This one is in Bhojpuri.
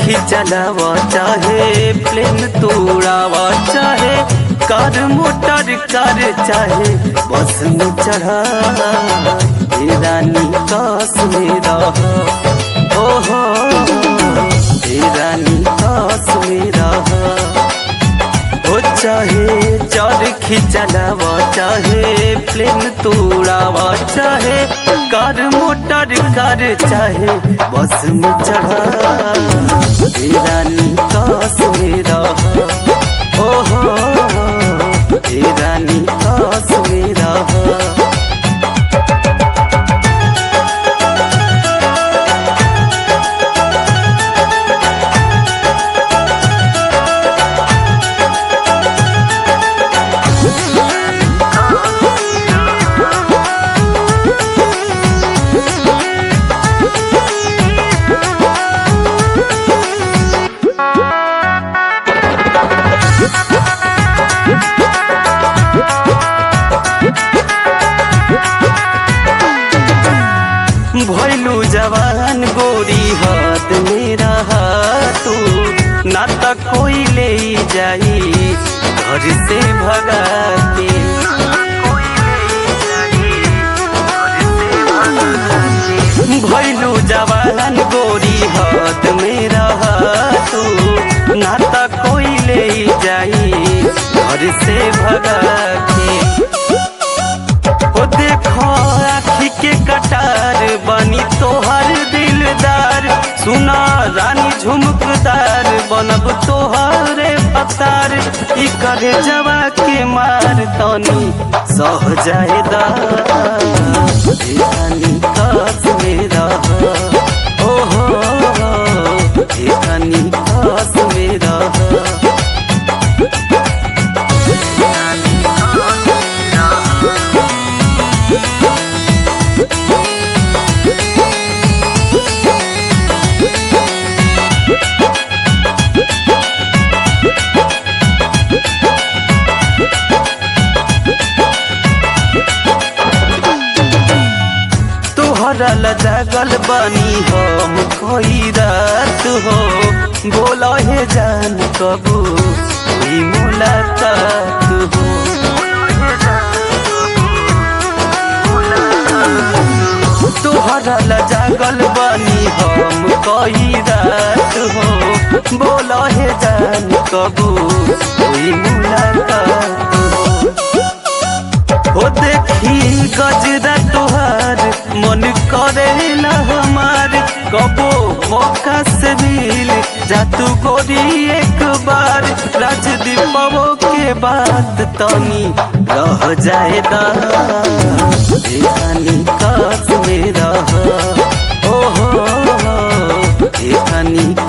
खिंचलाव चाहे प्लेन तोड़ाव चाहे कार मोटर कार चाहे बस में चढ़ा हे रानी कास में रह ओ हो हे रानी कास में रह ओ चाहे चर खिंचलाव चाहे प्लेन तोड़ाव चाहे कार मोटर कार चाहे बस में चढ़ा हे रानी कास में रह ओ हो हे रानी कास में रह भैलू जवान गोरी हाथ मेरा तू ना तो कोई ले जाई घर से भगा के भैलू जवान गोरी हाथ मेरा तू ना तो कोई ले जाई घर से भगा के ओ देखो आखी के कटार बनी तोहर दिलदार सुना रानी झुमकदार बनब तोहरे पतार ई करे जवा के मार तनी सह जाएदा हे रानी कास में रह ओ हो हे रानी कास में रह तोहरा लजागल बनी हम कोई रात हो बोला हे जान कबू ई मुलाकात हो तोहरा लजागल बनी हम कोई रात हो बोला हे जान कबू ई मुलाकात हो ओ देखी गजरा तोहार मन करेला हमार कबो मौका से मिल जा तू गोरी एक बार राजदीपवो के बाद तनी रह जाए दानी कास में रह ओ हो हे रानी